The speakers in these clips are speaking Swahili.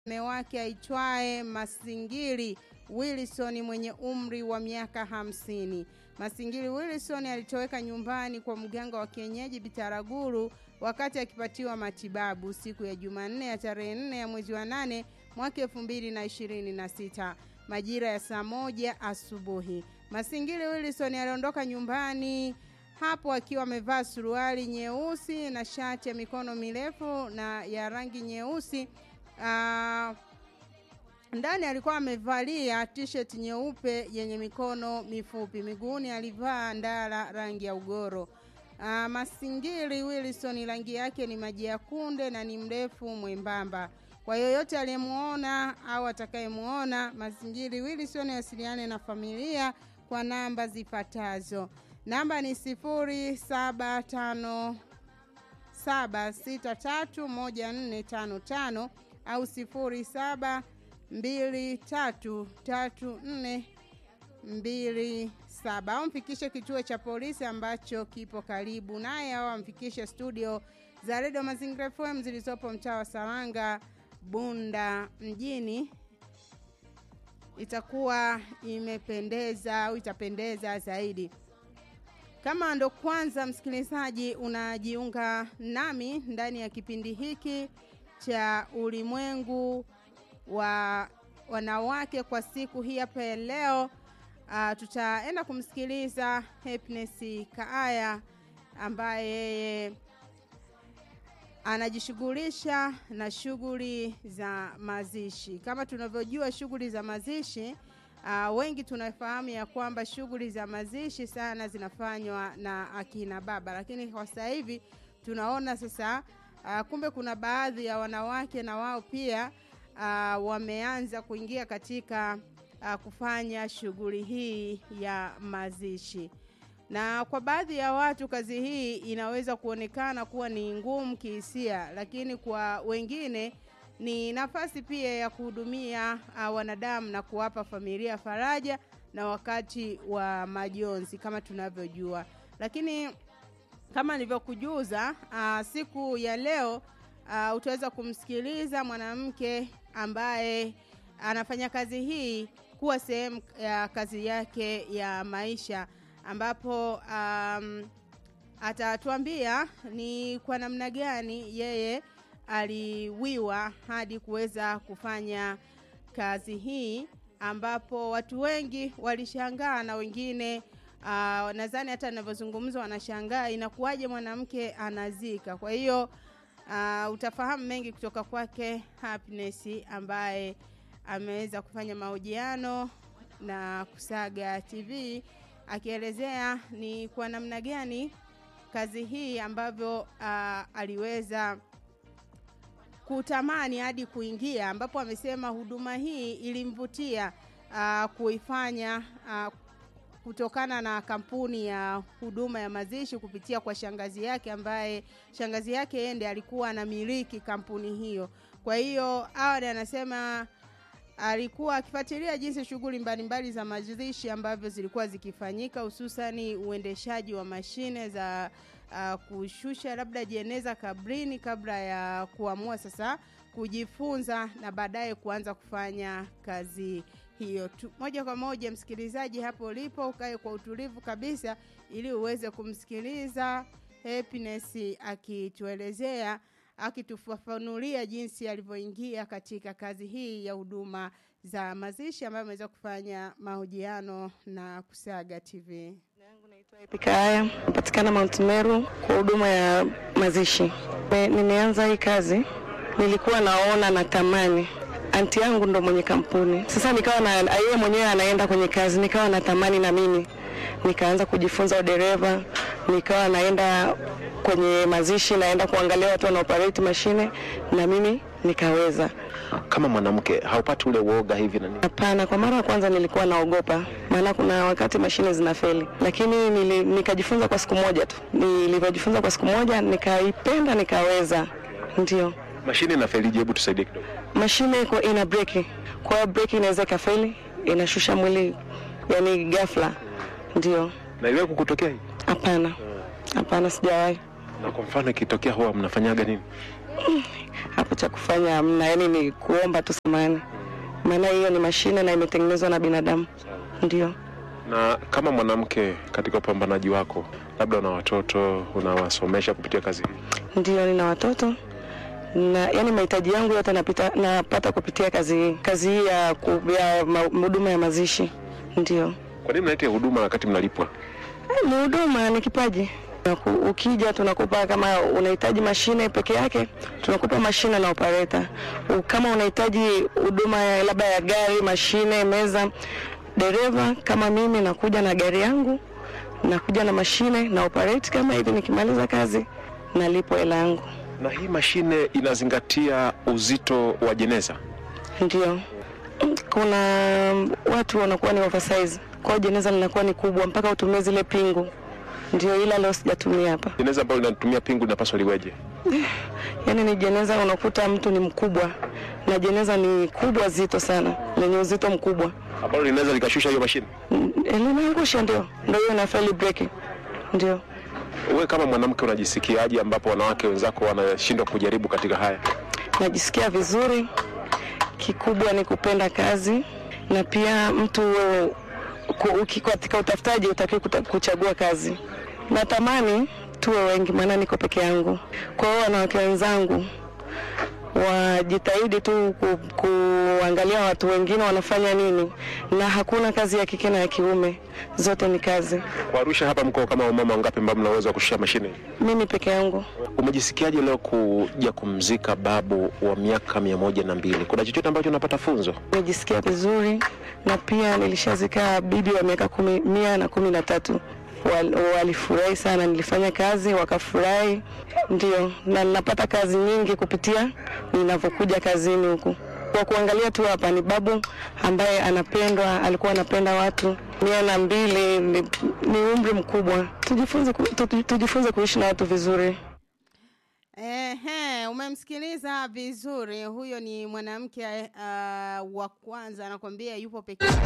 mume wake aitwaye Masingiri Wilson mwenye umri wa miaka hamsini. Masingiri Wilson alitoweka nyumbani kwa mganga wa kienyeji Bitaraguru wakati akipatiwa matibabu siku ya Jumanne ya tarehe nne ya mwezi wa nane mwaka elfu mbili na ishirini na sita majira ya saa moja asubuhi. Masingiri Wilson aliondoka nyumbani hapo akiwa amevaa suruali nyeusi na shati ya mikono mirefu na ya rangi nyeusi. Uh, ndani alikuwa amevalia t-shirt nyeupe yenye mikono mifupi. Miguuni alivaa ndala rangi ya ugoro. Uh, Masingiri Wilson rangi yake ni maji ya kunde na ni mrefu mwembamba. Kwa yoyote aliyemuona au atakayemuona Masingiri Wilson asiliane na familia kwa namba zifuatazo. Namba ni sifuri saba tano saba sita tatu moja nne tano tano au sifuri saba mbili tatu tatu nne mbili saba au mfikishe kituo cha polisi ambacho kipo karibu naye au amfikishe studio za redio Mazingira FM zilizopo mtaa wa Saranga, Bunda mjini. Itakuwa imependeza au itapendeza zaidi. Kama ndo kwanza msikilizaji unajiunga nami ndani ya kipindi hiki cha ulimwengu wa wanawake kwa siku hii hapa ya leo, uh, tutaenda kumsikiliza Happiness Kaaya ambaye yeye anajishughulisha na shughuli za mazishi. Kama tunavyojua shughuli za mazishi Uh, wengi tunafahamu ya kwamba shughuli za mazishi sana zinafanywa na akina baba, lakini kwa sasa hivi tunaona sasa uh, kumbe kuna baadhi ya wanawake na wao pia uh, wameanza kuingia katika uh, kufanya shughuli hii ya mazishi, na kwa baadhi ya watu kazi hii inaweza kuonekana kuwa ni ngumu kihisia, lakini kwa wengine ni nafasi pia ya kuhudumia uh, wanadamu na kuwapa familia faraja na wakati wa majonzi kama tunavyojua. Lakini kama nilivyokujuza, uh, siku ya leo uh, utaweza kumsikiliza mwanamke ambaye anafanya kazi hii kuwa sehemu ya kazi yake ya maisha, ambapo um, atatuambia ni kwa namna gani yeye aliwiwa hadi kuweza kufanya kazi hii, ambapo watu wengi walishangaa na wengine uh, nadhani hata ninavyozungumza wanashangaa inakuwaje mwanamke anazika. Kwa hiyo uh, utafahamu mengi kutoka kwake Happiness ambaye ameweza kufanya mahojiano na Kusaga TV akielezea ni kwa namna gani kazi hii ambavyo uh, aliweza kutamani hadi kuingia, ambapo amesema huduma hii ilimvutia uh, kuifanya uh, kutokana na kampuni ya huduma ya mazishi kupitia kwa shangazi yake, ambaye shangazi yake yeye ndiye alikuwa anamiliki kampuni hiyo. Kwa hiyo awali anasema alikuwa akifuatilia jinsi shughuli mbalimbali za mazishi ambavyo zilikuwa zikifanyika, hususani uendeshaji wa mashine za uh, kushusha labda jeneza kabrini kabla ya kuamua sasa kujifunza na baadaye kuanza kufanya kazi hiyo tu. Moja kwa moja, msikilizaji, hapo ulipo ukae kwa utulivu kabisa, ili uweze kumsikiliza Happiness akituelezea akitufafanulia jinsi alivyoingia katika kazi hii ya huduma za mazishi ambayo ameweza kufanya mahojiano na Kusaga TV. Pikaya napatikana Mount Meru kwa huduma ya mazishi. Nimeanza hii kazi, nilikuwa naona natamani anti yangu ndo mwenye kampuni. Sasa nikawa na yeye mwenyewe anaenda kwenye kazi, nikawa natamani na mimi nikaanza kujifunza udereva, nikawa naenda kwenye mazishi, naenda kuangalia watu wana operate mashine, na mimi nikaweza. Kama mwanamke haupati ule uoga hivi na nini? Hapana, kwa mara ya kwanza nilikuwa naogopa, maana kuna wakati mashine zinafeli, lakini nili, nikajifunza kwa siku moja tu. Nilivyojifunza kwa siku moja nikaipenda, nikaweza. Ndio Mashine inafelije? Hebu tusaidie kidogo. mashine iko ina breki, kwa hiyo breki inaweza ikafeli, inashusha mwili yani ghafla. Ndio, Na iliwahi kukutokea hii? hapana, hapana, sijawahi. Na kwa mfano ikitokea huwa mnafanyaga nini? Hapo cha kufanya hamna, yani ni kuomba tu samani, maana hiyo ni mashine na imetengenezwa na binadamu. Ndio. Na kama mwanamke katika upambanaji wako, labda una watoto unawasomesha kupitia kazi hii, Ndio, nina watoto na yani mahitaji yangu yote napita, napata kupitia kazi hii kazi hii ya ku- ya ma- huduma ya mazishi. Ndio. kwa nini mnaita huduma wakati mnalipwa? Eh, Ni huduma, ni kipaji. Tunaku- Ukija tunakupa kama unahitaji mashine peke yake, tunakupa mashine na operator. U- Kama unahitaji huduma ya labda ya gari, mashine, meza, dereva kama mimi nakuja na gari yangu, nakuja na mashine na operate kama hivi, nikimaliza kazi nalipwa hela yangu. Na hii mashine inazingatia uzito wa jeneza. Ndio. Kuna watu wanakuwa ni oversize, kwa hiyo jeneza linakuwa ni kubwa mpaka utumie zile pingu. Ndio, ila leo sijatumia hapa. Jeneza ambalo linatumia pingu linapaswa liweje? Yaani ni jeneza unakuta mtu ni mkubwa na jeneza ni kubwa zito sana lenye uzito mkubwa Ambalo linaweza likashusha hiyo mashine. Mm, linaangusha, ndio ndio hiyo na faili breki, ndio. Wewe kama mwanamke unajisikiaje ambapo wanawake wenzako wanashindwa kujaribu katika haya? Najisikia vizuri, kikubwa ni kupenda kazi na pia mtu ku- uki- katika utafutaji utakiwa kuta- kuchagua kazi. Natamani tuwe wengi, maana niko peke yangu. Kwa hiyo wanawake wenzangu wajitahidi tu ku, kuangalia watu wengine wanafanya nini, na hakuna kazi ya kike na ya kiume, zote ni kazi. Kwa Arusha hapa mko kama wamama wangapi ambao mna uwezo wa kushusha mashine? hii? Mimi peke yangu Umejisikiaje leo kuja kumzika babu wa miaka mia moja na mbili? Kuna chochote ambacho unapata funzo? nimejisikia vizuri, na pia nilishazika bibi wa miaka kumi, mia na kumi na tatu Wal- walifurahi sana, nilifanya kazi wakafurahi, ndio, na ninapata kazi nyingi kupitia ninavyokuja kazini huku. Kwa kuangalia tu hapa ni babu ambaye anapendwa, alikuwa anapenda watu. Mia na mbili ni, ni umri mkubwa, tujifunze, ku- tu- tujifunze kuishi na watu vizuri. Ehe, umemsikiliza vizuri. Huyo ni mwanamke uh, wa kwanza anakwambia yupo peke yake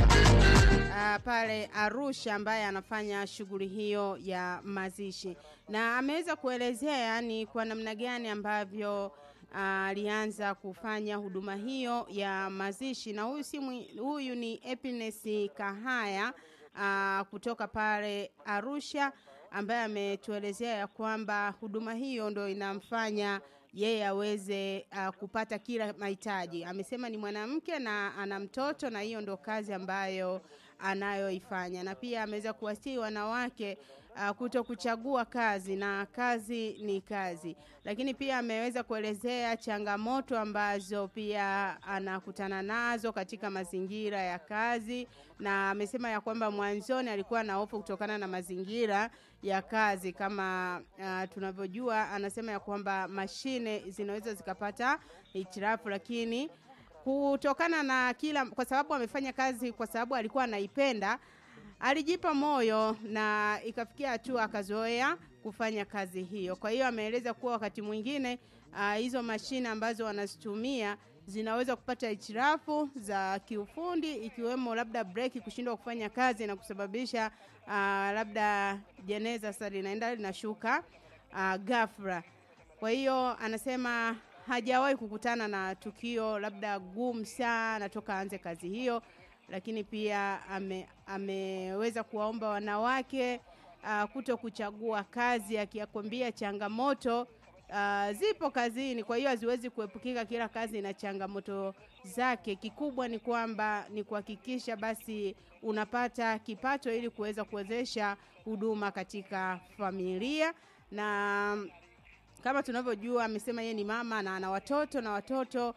uh, pale Arusha ambaye anafanya shughuli hiyo ya mazishi, na ameweza kuelezea ni kwa namna gani ambavyo ah, alianza kufanya huduma hiyo ya mazishi, na huyu si mwi- huyu ni Happiness Kahaya uh, kutoka pale Arusha ambaye ametuelezea ya kwamba huduma hiyo ndo inamfanya yeye aweze uh, kupata kila mahitaji. Amesema ni mwanamke na ana mtoto, na hiyo ndo kazi ambayo anayoifanya, na pia ameweza kuwasihi wanawake uh, kuto kuchagua kazi na kazi ni kazi, lakini pia ameweza kuelezea changamoto ambazo pia anakutana nazo katika mazingira ya kazi, na amesema ya kwamba mwanzoni alikuwa na hofu kutokana na mazingira ya kazi kama uh, tunavyojua. Anasema ya kwamba mashine zinaweza zikapata hitilafu, lakini kutokana na kila, kwa sababu amefanya kazi, kwa sababu alikuwa anaipenda, alijipa moyo na ikafikia hatua akazoea kufanya kazi hiyo. Kwa hiyo ameeleza kuwa wakati mwingine uh, hizo mashine ambazo wanazitumia zinaweza kupata hitilafu za kiufundi ikiwemo labda breki kushindwa kufanya kazi na kusababisha uh, labda jeneza sasa linaenda linashuka uh, ghafla. Kwa hiyo anasema hajawahi kukutana na tukio labda gumu sana toka aanze kazi hiyo, lakini pia ame, ameweza kuwaomba wanawake uh, kuto kuchagua kazi, akiyakwambia changamoto uh, zipo kazini, kwa hiyo haziwezi kuepukika. Kila kazi ina changamoto zake. Kikubwa ni kwamba ni kuhakikisha basi unapata kipato ili kuweza kuwezesha huduma katika familia na kama tunavyojua amesema yeye ni mama na ana watoto na watoto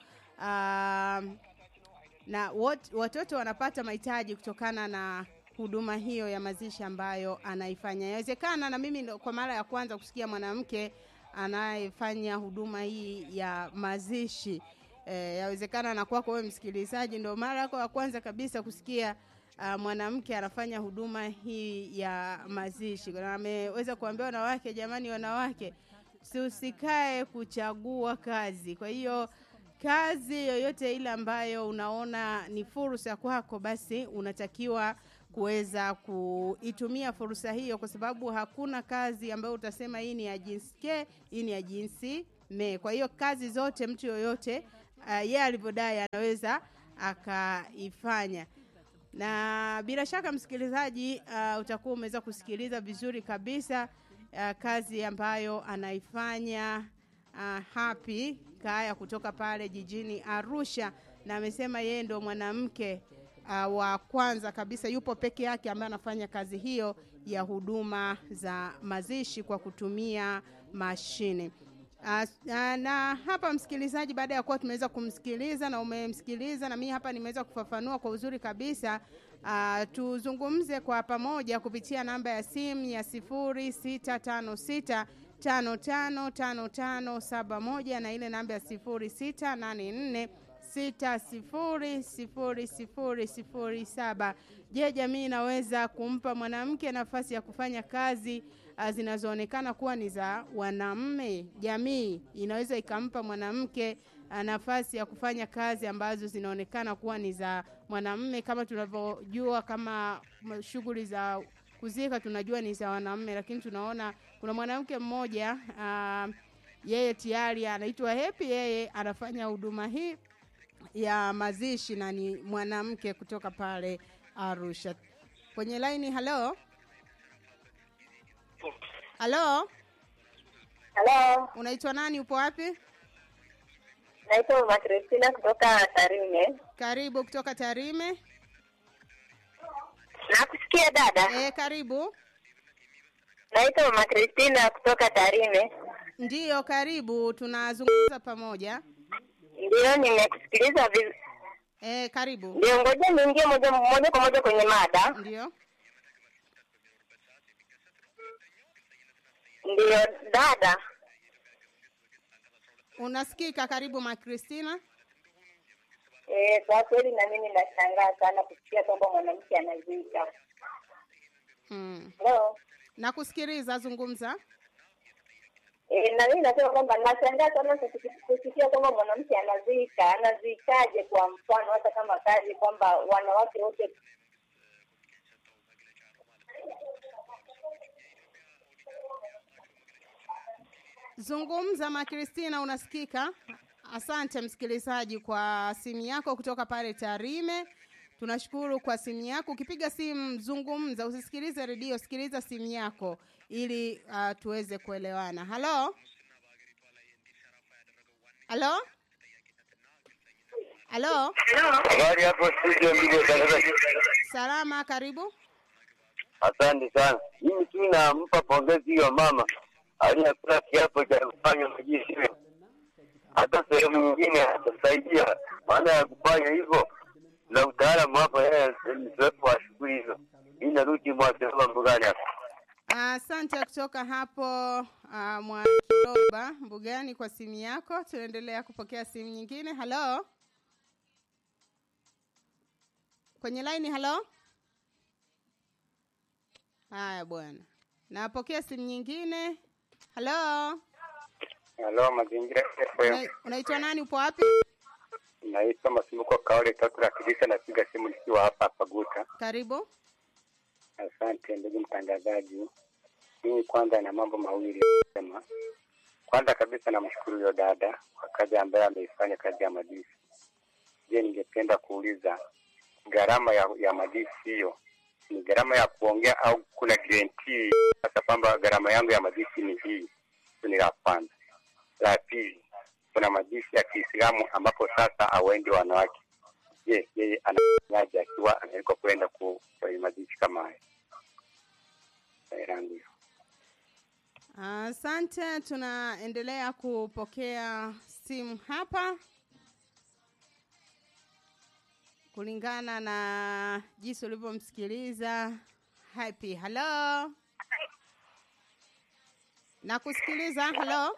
um, na wat, watoto wanapata mahitaji kutokana na huduma hiyo ya mazishi ambayo anaifanya. Inawezekana na mimi ndo kwa mara ya kwanza kusikia mwanamke anayefanya huduma hii ya mazishi. E, yawezekana na kwako wewe msikilizaji ndo mara yako ya kwanza kabisa kusikia uh, mwanamke anafanya huduma hii ya mazishi. Na ameweza kuambia wanawake, jamani, wanawake usikae kuchagua kazi. Kwa hiyo kazi yoyote ile ambayo unaona ni fursa kwako, basi unatakiwa kuweza kuitumia fursa hiyo, kwa sababu hakuna kazi ambayo utasema hii ni ya jinsi ke, hii ni ya jinsi me kwa hiyo kazi zote mtu yoyote uh, yeye alivyodai anaweza akaifanya na bila shaka msikilizaji uh, utakuwa umeweza kusikiliza vizuri kabisa uh, kazi ambayo anaifanya uh, happy kaya kutoka pale jijini arusha na amesema yeye ndo mwanamke uh, wa kwanza kabisa yupo peke yake ambaye anafanya kazi hiyo ya huduma za mazishi kwa kutumia mashine Uh, uh, na hapa msikilizaji, baada ya kuwa tumeweza kumsikiliza na umemsikiliza na mimi hapa nimeweza kufafanua kwa uzuri kabisa uh, tuzungumze kwa pamoja kupitia namba ya simu ya sifuri sita tano sita tano tano tano tano saba moja na ile namba ya sifuri sita nane nne sita sifuri sifuri sifuri sifuri saba. Je, jamii inaweza kumpa mwanamke nafasi ya kufanya kazi uh, zinazoonekana kuwa ni za wanaume? Jamii inaweza ikampa mwanamke uh, nafasi ya kufanya kazi ambazo zinaonekana kuwa ni za mwanamume, kama tunavyojua kama m- shughuli za kuzika tunajua ni za wanaume, lakini tunaona kuna mwanamke mmoja uh, yeye tayari anaitwa Happy, yeye anafanya huduma hii ya mazishi na ni mwanamke kutoka pale Arusha. Kwenye laini, halo halo, Halo, unaitwa nani? Upo wapi? naitwa Mama Kristina kutoka Tarime. Karibu kutoka Tarime. Nakusikia dada. E, karibu. Naitwa Mama Kristina kutoka Tarime. Ndiyo, karibu, tunazungumza pamoja. Ndio, nimekusikiliza viz... E, karibu. Ndio, ngoja niingie moja moja kwa moja kwenye mada. Ndiyo, Ndio dada, unasikika. Karibu ma Kristina. eh, kwa kweli na mimi nashangaa sana kusikia kwamba mwanamke anazika. Hmm. Hello. Nakusikiliza, zungumza. E, na mimi nasema kwamba nashangaa sana kusi- kusikia kwamba mwanamke anazika. Anazikaje? Kwa mfano, hata kama kazi kwamba wanawake wote Zungumza ma Kristina, unasikika. Asante msikilizaji kwa simu yako kutoka pale Tarime. Tunashukuru kwa simu yako. Ukipiga simu zungumza, usisikilize redio, sikiliza simu yako ili uh, tuweze kuelewana. Halo, halo, halo, Habari hapo studio ndugu watangazaji. salama, karibu. Asante sana. Mimi tu nampa pongezi hiyo mama aliyekula kiapo cha kufanya majishi. Hata sehemu nyingine atasaidia maana ya kufanya hivyo na utaalamu hapo, yeye ni mzoefu wa shughuli hizo. Hii narudi mwasema mbugani hapa. Asante kutoka hapo uh, Mwakiroba Mbugani kwa simu yako. Tunaendelea kupokea simu nyingine. Halo, kwenye laini. Halo, haya bwana, napokea simu nyingine. Halo, Halo, mazingira Una- unaitwa nani? Upo wapi? naitwa Masumbuko Kaole tatu la Kidisa, napiga simu nikiwa hapa hapa Guta. Karibu. Asante ndugu mtangazaji. Mimi kwanza na mambo mawili ya kusema. Kwanza kabisa namshukuru huyo dada kwa kazi ambayo ameifanya, kazi ya madisi. Je, ningependa kuuliza gharama ya, ya madisi hiyo ni gharama ya kuongea au kuna guarantee hata kwamba gharama yangu ya madisi ni hii? Hilo ni la kwanza. La pili, kuna madisi ya Kiislamu ambapo sasa hawaendi wanawake. Je, yeye anafanyaje akiwa anawekwa kwenda ku- kwenye madisi kama haya? Swali langu hilo. Asante, tunaendelea kupokea simu hapa kulingana na jinsi ulivyomsikiliza Happy. Halo, nakusikiliza. Halo,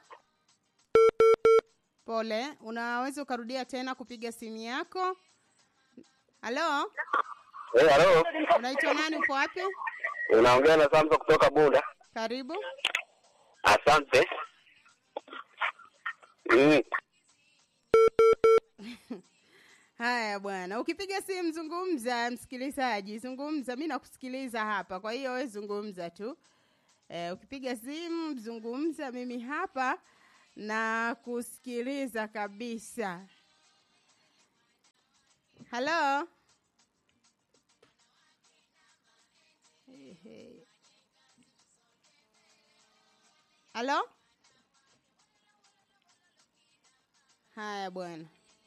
pole, unaweza ukarudia tena kupiga simu yako. Halo, Eh, halo. unaitwa nani? Upo wapi? Unaongea na Samson kutoka Bunda. Karibu. Asante. Mm. Haya bwana, ukipiga simu zungumza, msikilizaji, zungumza. Mi nakusikiliza hapa, kwa hiyo we zungumza tu. E, ukipiga simu zungumza, mimi hapa na kusikiliza kabisa. Halo, Ehe. halo. Haya bwana,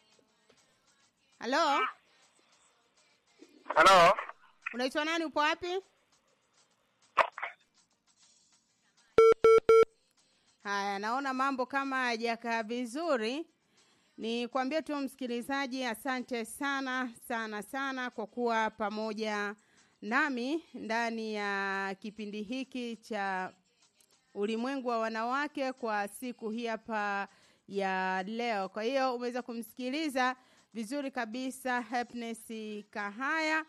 halo, Halo, unaitwa nani? Upo wapi? Haya, naona mambo kama hajakaa vizuri. Ni kuambia tu msikilizaji, asante sana sana sana kwa kuwa pamoja nami ndani ya kipindi hiki cha ulimwengu wa wanawake kwa siku hii hapa ya leo. Kwa hiyo umeweza kumsikiliza vizuri kabisa Happiness Kahaya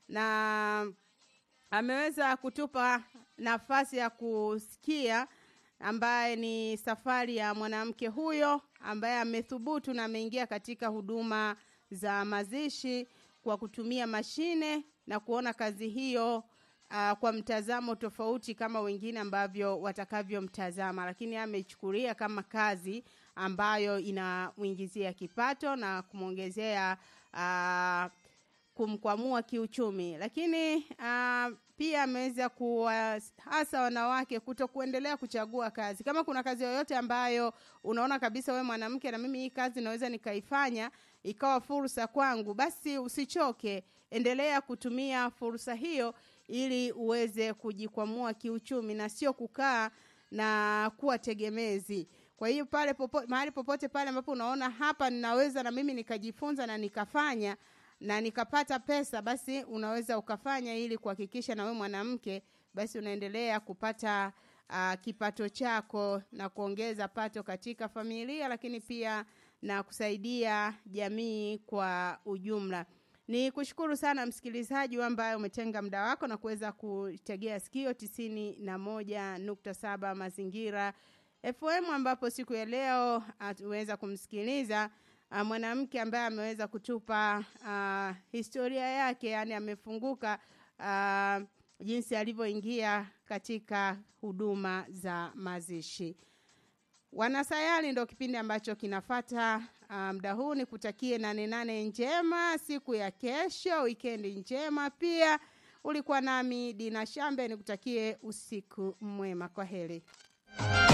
na ameweza kutupa nafasi ya kusikia ambaye ni safari ya mwanamke huyo ambaye amethubutu na ameingia katika huduma za mazishi kwa kutumia mashine na kuona kazi hiyo uh, kwa mtazamo tofauti kama wengine ambavyo watakavyomtazama, lakini amechukulia kama kazi ambayo inamwingizia kipato na kumwongezea uh, kumkwamua kiuchumi, lakini uh, pia ameweza kuwahasa wanawake kuto kuendelea kuchagua kazi. Kama kuna kazi yoyote ambayo unaona kabisa we mwanamke, na mimi hii kazi naweza nikaifanya ikawa fursa kwangu, basi usichoke, endelea kutumia fursa hiyo ili uweze kujikwamua kiuchumi na sio kukaa na kuwa tegemezi. Kwa hiyo pale popo, mahali popote pale ambapo unaona hapa ninaweza na mimi nikajifunza na nikafanya na nikapata pesa, basi unaweza ukafanya ili kuhakikisha na wewe mwanamke basi unaendelea kupata uh, kipato chako na kuongeza pato katika familia, lakini pia na kusaidia jamii kwa ujumla. Ni kushukuru sana msikilizaji ambaye umetenga muda wako na kuweza kutegea sikio tisini na moja nukta saba mazingira FM ambapo siku ya leo tuweza kumsikiliza uh, mwanamke ambaye ameweza kutupa uh, historia yake, yani amefunguka uh, jinsi alivyoingia katika huduma za mazishi. Wanasayari ndo kipindi ambacho kinafata muda um, huu. Ni kutakie nane nane njema siku ya kesho, wikendi njema pia. Ulikuwa nami Dina Shambe, nikutakie usiku mwema. Kwa heri.